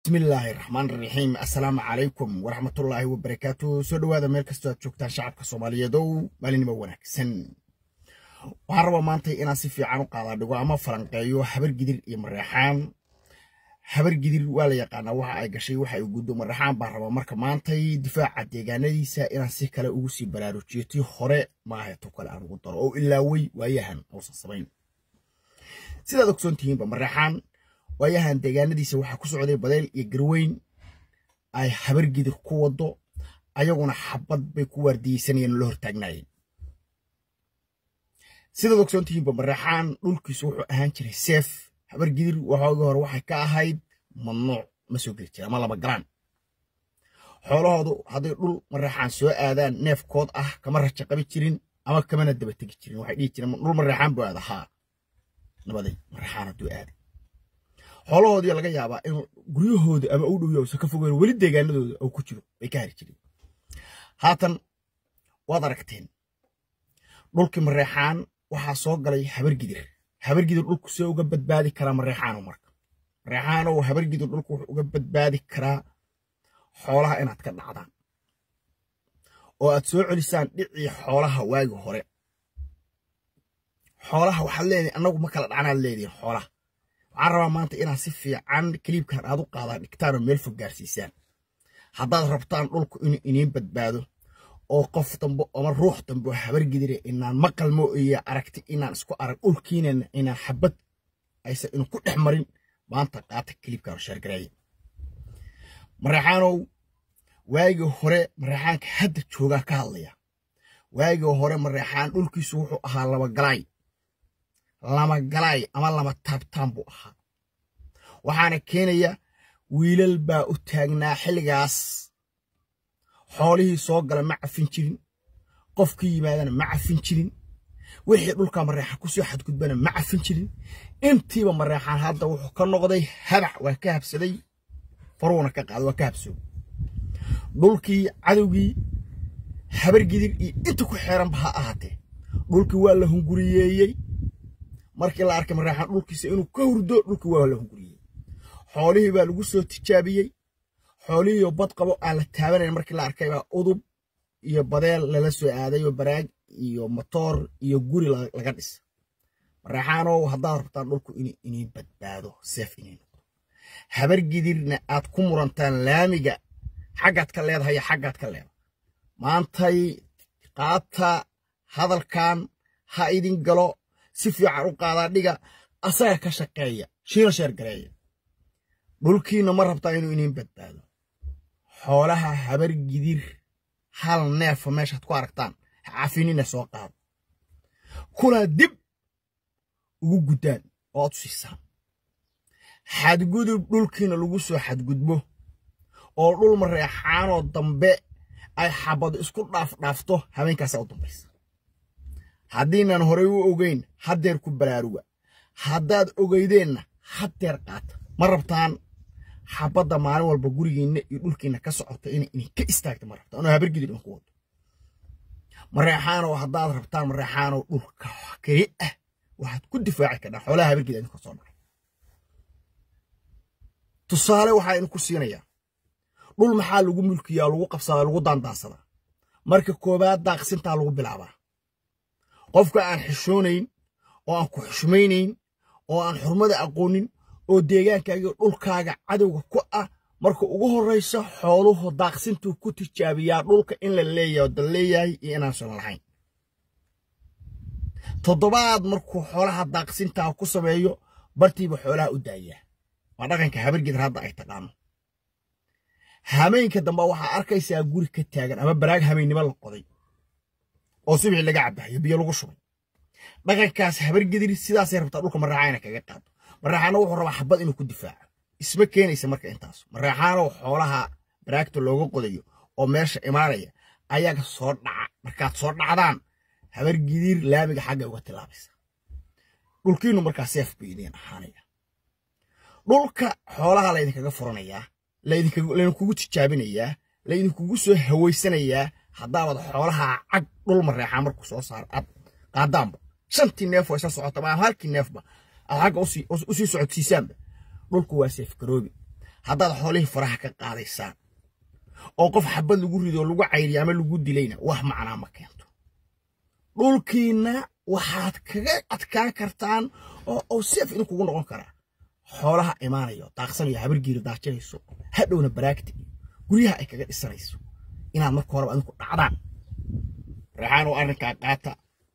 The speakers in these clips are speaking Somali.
bismillaahi raxmaan raxiim assalaamu calaykum waraxmatullaahi wabarakaatu soo dhowaada meel kastoo aad joogtaan shacabka soomaaliyeedow maalinimo wanaagsan waxaan rabaa maanta inaan si fiican u qaadaadhigo ama falanqeeyo habar gidir iyo mareexaan habar gidir waa la yaqaanaa waxa ay gashay waxa ay guddo mareexaan baan rabaa marka maantay difaaca deegaanadiisa inaan si kale ugu sii baraarujiyo tii hore maaheeto kale aan ugu daro oo ilaawey waayahan uusan samayn sidaad ogsoon tihiinba mareexaan waayahan deegaanadiisa waxaa ku socday badayl iyo garweyn ay habar gidir ku wado ayaguna xabad bay ku waardiyeysanayeen oo la hortaagnaayeen sidaad ogsoon tihiinba mareexaan dhulkiisu wuxuu ahaan jiray seef habar gidir waxoogii hore waxay ka ahayd mamnuuc ma soo geli jira ama lama galaan xoolahoodu hadday dhul mareexaan soo aadaan neefkood ah kama raja qabi jirin ama kamana daba tegi jirin waxay dhihi jireen dhul mareexaan buu aada haa nabaday mareexaan hadduu aaday xoolahoodii laga yaabaa in guryahooda ama u dhow uusan ka fogeyn weli deegaanadooda uu ku jiro bay ka hari jireen haatan waad aragteen dhulkii mareexaan waxaa soo galay habargidir habargidir dhulku see uga badbaadi karaa mareexaano marka mareexaanow habargidir dhulku wuxuu uga badbaadi karaa xoolaha inaad ka dhacdaan oo aad soo celisaan dhicii xoolaha waagi hore xoolaha waxaad leedihin annagu ma kala dhacnaad leedihin xoolaha waxaan rabaa maanta inaad si fiican kaliibkan aad u qaadaan dhigtaan oo meel fog gaarsiisaan haddaad rabtaan dhulku inuu iniin badbaado oo qof dambe ama ruux dambe oo habargidire inaan maqalmo iyo aragti inaan isku arag dhulkiinana inaan xabad aysan inu ku dhex marin maanta qaata kaliibkan oo sheergareeya mareexaanow waagii hore mareexaanka hadda joogaa ka hadlaya waagii hore mareexaan dhulkiisu wuxuu ahaa labagalaay lama galaay ama lama taabtaan buu ahaa waxaana keenaya wiilal baa u taagnaa xilligaas xoolihii soo gala ma cafin jirin qofkii yimaadana ma cafin jirin wixii dhulka mareexaan kusoo xadgudbana ma cafin jirin intiiba mareexaan hadda wuxuu ka noqday habac waa ka habsaday faruuna ka qaada waa ka habsooy dhulkii cadowgii habargidir iyo inta ku xeeranba ha ahaatee dhulkii waa la hunguriyeeyey markii la arkay mareexaan dhulkiisa inuu ka hurdo dhulkii waa la hunguriyey xoolihii baa lagu soo tijaabiyey xoolihiioo bad qabo aan la taabanayn markii la arkay baa udub iyo badeel lala soo aadayoo baraag iyo motoor iyo guri laga dhisa mareexaanow haddaad rabtaan dhulku in inii badbaado seef inay noqdo habargidirna aad ku murantaan laamiga xaggaad ka leedahay iyo xaggaad ka leedahay maantay qaata hadalkan ha idin galo si fiican u qaadaa dhiga asaga ka shaqeeya shiina sheer gareeya dhulkiina ma rabtaa inuu iniin badbaado xoolaha habar gidir hal neefa meeshaad ku aragtaan cafinina soo qaado kuna dib ugu guddaan oo aad u siisaan xadgudub dhulkiina lagu soo xadgudbo oo dhul mareexaanoo dambe ay xabado isku dhaafdhaafto habeenkaasaa u dambaysa haddiinan horey u ogeyn haddeer ku baraaruga haddaad ogeydeenna haddeer qaata ma rabtaan xabadda maalin walba gurigiinna iyo dhulkiinna ka socota inay idinka istaagta ma rabtaan oo habargidid idinku wado mareexaanow haddaad rabtaan mareexaanow dhulka keli ah waxaad ku difaaci kardhaa xoolaha habargid idinka soo dhacay tusaale waxaa idinku siinayaa dhul maxaa lagu mulkiyaa lagu qabsadaa lagu daandaansadaa marka koowaad daaqsintaa lagu bilaabaa qofka aan xishoonayn oo aan ku xushmaynayn oo aan xurmada aqoonin oo deegaankaaga dhulkaaga cadowga ku ah marka ugu horraysa xooluhu daaqsintuu ku tijaabiyaa dhulka in la leeyahay oo dal leeyahay iyo inaansan lahayn toddobaad markuu xoolaha daaqsintaa ku sameeyo bartiiba xoolaha u daayaa waa dhaqanka habargidar hadda ay taqaano hameenka dambe waxaa arkaysaa guri ka taagan ama baraag hameennimo la qoday oo subixii laga cabahayo biyo lagu shubay dhaqankaas habargedir sidaasay rabtaa dhulka maraaxaana kaga qaado maraaxaana wuxuu rabaa xabad inuu ku difaaco isma keenaysa marka intaas maraaxaanow xoolaha baraagta looga qodayo oo meesha imaanaya ayaga soo dhaca markaad soo dhacdaan habargidir laamiga xagga uga tilaabaysa dhulkiinu markaa seef bay idiin ahaanaya dhulka xoolaha laydinkaga furanayaa laydinkugu tijaabinayaa laydinkugu soo hawaysanayaa haddaabad xoolaha cag dhul mareexaa markuu soo saaro aad qaadaanba shantii neef oo isla socota ama halkii neefba aad xagga usii socodsiisaanba dhulku waa seef garoobi haddaad xoolihii faraha ka qaadaysaan oo qof xabad lagu rido lagu cayriyo ama lagu dilayna wax macnaa ma keento dhulkiinna waxaad kaga adkaan kartaan oo oo seef idinkugu noqon karaa xoolaha imaanayo daaqsanayo habargiiri daajinayso hadhowna baraagta iyo guryaha ay kaga dhisanayso inaad marka horeba adinku dhacdaan reexaan oo arrinkaa qaata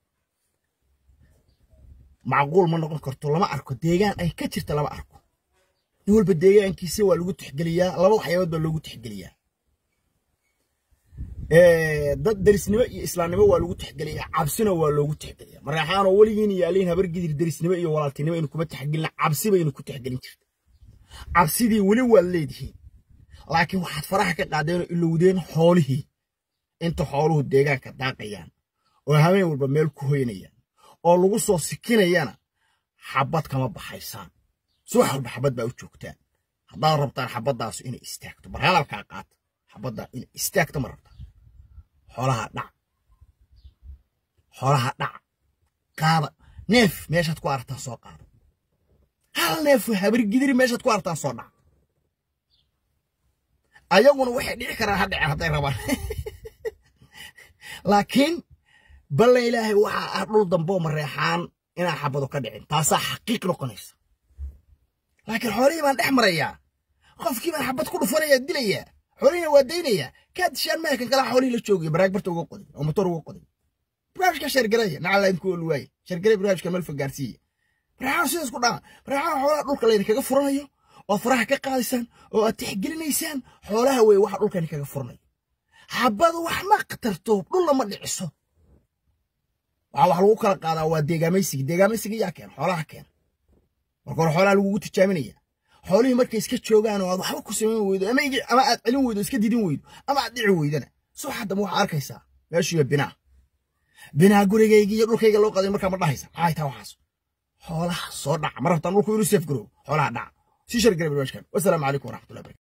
macquul ma noqon karto lama arko deegaan ay ka jirta lama arko nin walba deegaankiisa waa lagu tixgeliyaa laba waxyaabood baa loogu tixgeliyaa dad derisnimo iyo islaamnimo waa lagu tixgeliyaa cabsina waa loogu tixgeliyaa mareexaan oo weligiin yaaliin habar gidir derisnimo iyo walaaltinimo aynu kuma tixgelina cabsi baynu ku tixgelin jirta cabsidii weli waad leedihiin laakiin waxaad faraha ka qaadeenoo ilowdeen xoolihii inta xooluhu deegaanka daaqayaan oo habeen walba meel ku hoynayaan oo lagu soo sikinayana xabad kama baxaysaan subax walba xabad baa u joogtaan haddaad rabtaan xabaddaas inay istaagto bar hadalkaa qaata xabaddaa inay istaagto ma rabtaan xoolaha dhac xoolaha dhac qaada neef meeshaad ku aragtaan soo qaada hal neef habargidiri meeshaad ku aragtaan soo dhac ayaguna waxay dhici karaan ha dhicen hadday rabaan laakiin balle ilaahay waxaa ah dhul damboo mareexaan inaan xabado ka dhicin taasaa xaqiiq noqonaysa laakiin xoolihii baan dhex marayaa qofkii baan xabad ku dhufanaya dilayaa xoolihiina waa daynayaa kaa dishaan maya kan kalaa xoolihii la joogaya baraag barta uga qoday oo motor uga qoday barnaamijka sheergaraya nacala idinku olu waaye sheergaray barnaamijka meel fog gaarsiiya mareexaan sidaas ku dhaca mareexaan xoolaha dhulka laydinkaga furanayo oo faraha ka qaadaysaan oo aad tixgelinaysaan xoolaha weeye waxa dhulkani kaga furanayo xabadu wax ma qatarto dhulla ma dhiciso waxaa wax lagu kala qaadaa waa deegaamaysiga deegaamaysiga yaa keena xoolaha keena marka hore xoolaha lagugu tijaaminaya xoolihii markay iska joogaan oo aad waxba ku samayn weydo ama aad celin weydo iska didin weydo ama aad dhici weydana subax haddama waxaa arkaysaa meeshuiyo binaa binaa gurigayga iyo dhulkayga loo qaday markaa ma dhahaysa maxay taa waxaas xoolaha soo dhaca ma rabtaan dhulku inuu seef garoobo xoolaha dhaca sii shargara barnaamijkan wasalaamu calaykum waraxmatullahi barakatu